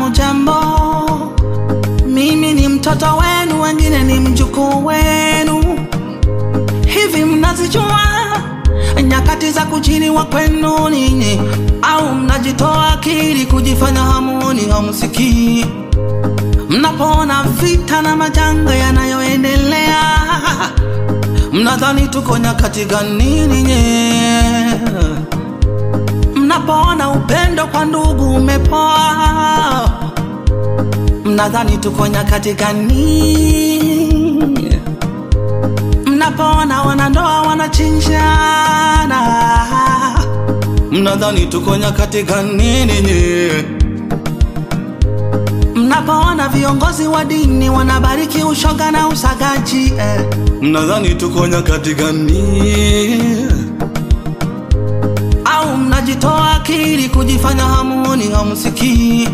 Hamujambo, mimi ni mtoto wenu, wengine ni mjukuu wenu. Hivi mnazijua nyakati za kujiliwa kwenu ninyi, au mnajitoa akili kujifanya hamuoni, hamusikii? Mnapoona vita na majanga yanayoendelea, mnadhani tuko nyakati gani ninyi? Mnapoona upendo kwa ndugu umepoa, mnadhani tuko nyakati gani? Mnapoona wanandoa wanachinjana, mnadhani tuko nyakati gani ninyi? Mnapoona viongozi wa dini wanabariki ushoga na usagaji eh, mnadhani tuko nyakati gani? Au mnajitoa akili kujifanya hamuoni, hamusikii?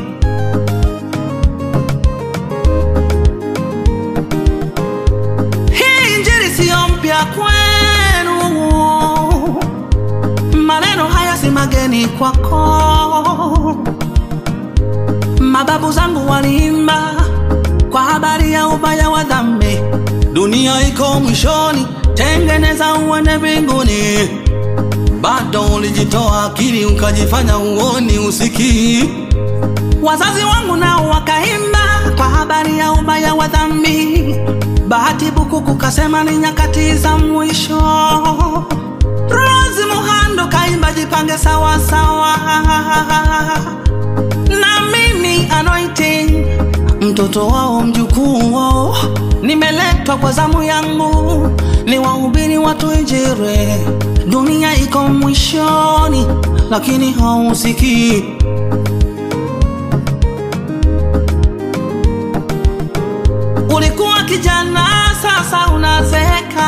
Hii injili siyo mpya kwenu, maneno haya si mageni kwako. Mababu zangu waliimba kwa habari ya ubaya wa dhambi. Dunia iko mwishoni, tengeneza uende mbinguni. Bado ulijitoa akili ukajifanya uoni, usikii. Wazazi wangu nao wakaimba kwa habari ya ubaya wa dhambi. Bahati Bukuku kasema ni nyakati za mwisho. Rose Muhando kaimba jipange sawa sawa na mimi anointing mtoto wao mjukuu wao, nimeletwa kwa zamu yangu ni wahubiri watu Injili. Dunia iko mwishoni, lakini hausikii. Ulikuwa kijana, sasa unazeeka,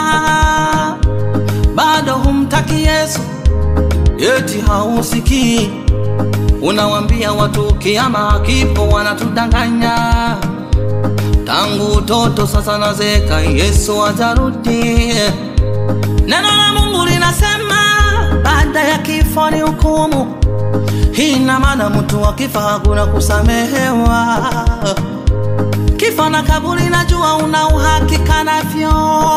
bado humtaki Yesu, eti hausikii. Unawambia watu kiama kipo, wanatudanganya. Tangu utoto sasa nazeka, Yesu ajarudi. Neno la Mungu linasema baada ya kifo ni hukumu. Hii ina maana mtu akifa hakuna kusamehewa. Kifo na kaburi, najua una uhakika navyo,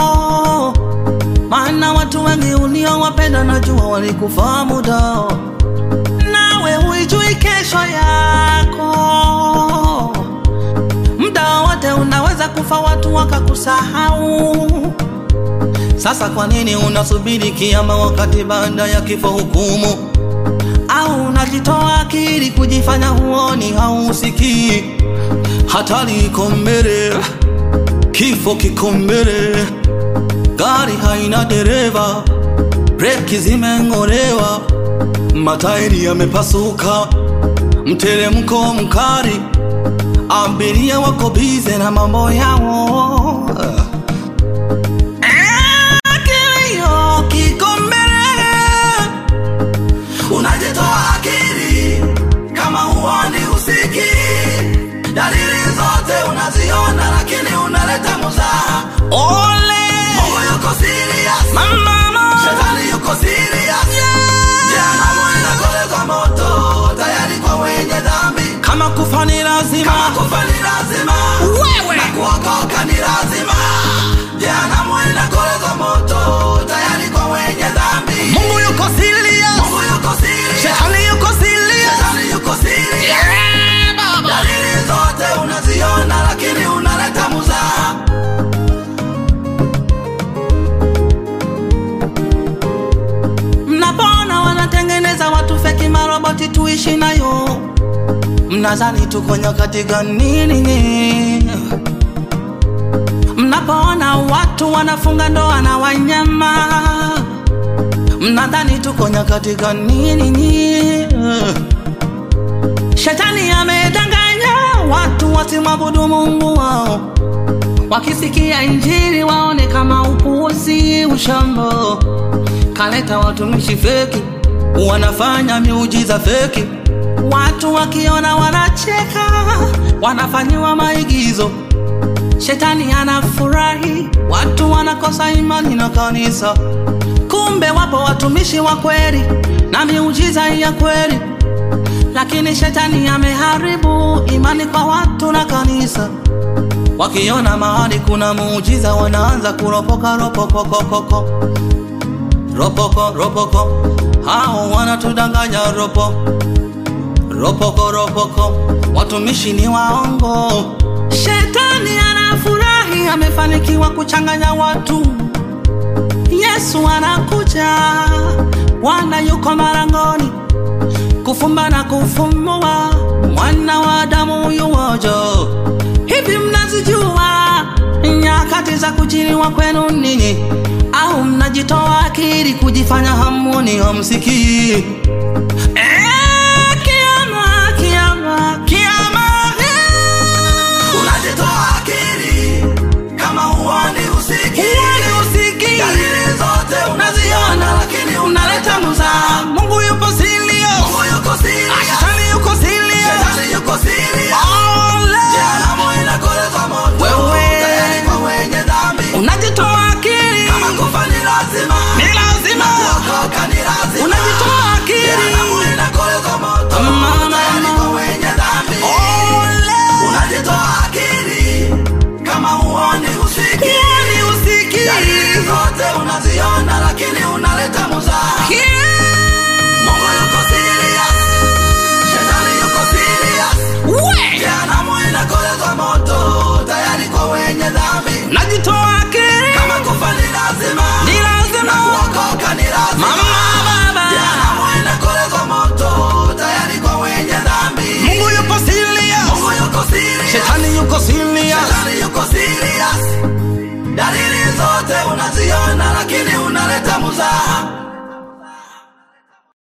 maana watu wengi uliowapenda najua walikufa muda nawe huijui kesho yako. Muda wote unaweza kufa, watu wakakusahau. Sasa kwa nini unasubiri kiama wakati baada ya kifo hukumu? Au unajitoa akili kujifanya huoni, hausikii? Hatari iko mbele, kifo kiko mbele, gari haina dereva, breki zimeng'olewa matairi yamepasuka, mteremko mkali, abiria wako bize na mambo yao. Eh, kilio kiko mbele, unajitoa akili kama huoni, usiki dalili zote unaziona, lakini unaleta muzaha. Ole, Mungu yuko serious, mama, shetani yuko serious Jehanamu inakolezwa moto tayari kwa wenye dhambi. Kama kufa ni lazima, kama kufa ni lazima, wewe na kuokoka ni lazima. Jehanamu inakolezwa moto tayari kwa wenye dhambi. Mungu yuko serious, Mungu yuko serious, shetani yuko serious, shetani yuko serious. Yeah, baba. Dalili zote unaziona, lakini unaleta muzaha. Mnapoona wanatengeneza watu feki maroboti tuishi nayo, mnadhani tuko nyakati gani ninyi? Mnapoona watu wanafunga ndoa na wanyama, mnadhani tuko nyakati gani ninyi? Shetani amedanganya watu wasimwabudu Mungu wao, wakisikia injili waone kama upuuzi, ushambo kaleta watumishi feki, wanafanya miujiza feki. Watu wakiona wanacheka, wanafanyiwa maigizo. Shetani anafurahi, watu wanakosa imani na kanisa. Kumbe wapo watumishi wa kweli na miujiza ya kweli, lakini shetani ameharibu imani kwa watu na kanisa. Wakiona mahali kuna muujiza, wanaanza kuropoka ropokokokoko, ropoko ropoko, hao wanatudanganya ropo ropoko ropoko, watumishi ni waongo. Shetani anafurahi, amefanikiwa kuchanganya watu. Yesu anakuja, Bwana yuko marangoni, kufumba na kufumua, mwana wa Adamu yuwojo. Hivi mnazijua nyakati za kujiliwa kwenu ninyi, au mnajitoa akili kujifanya hamuni hamsikii? Eh, kiama, kiama, kiama, eh. unajitoa akili kama huoni usiki Huoni usiki. dalili zote unaziona lakini unaleta mzaha. Mungu yupo silio, Mungu yuko serious shetani yuko silio. shetani yuko serious Ole. jehanamu inakoleza moto Wewe. tayari kwa wenye dhambi Unajitoa akili, kama kufa ni lazima ni lazima. kuokoka ni lazima Unajitoa akili, jehanamu inakoleza moto Mama. tayari kwa wenye dhambi ole. unajitoa akili kama huoni usiki Huoni usiki. dalili zote unaziona lakini unaleta muzaha Mungu yuko serious shetani yuko serious We. jehanamu inakolezwa moto tayari kwa wenye dhambi Unajitoa akili, kama kufa ni lazima ni na lazima. kuokoka ni lazima Mama, baba. jehanamu inakolezwa moto tayari kwa wenye dhambi Mungu yupo silio, Mungu yuko serious shetani yuko silio. Shetani yuko serious dalili zote unaziona lakini unaleta muzaha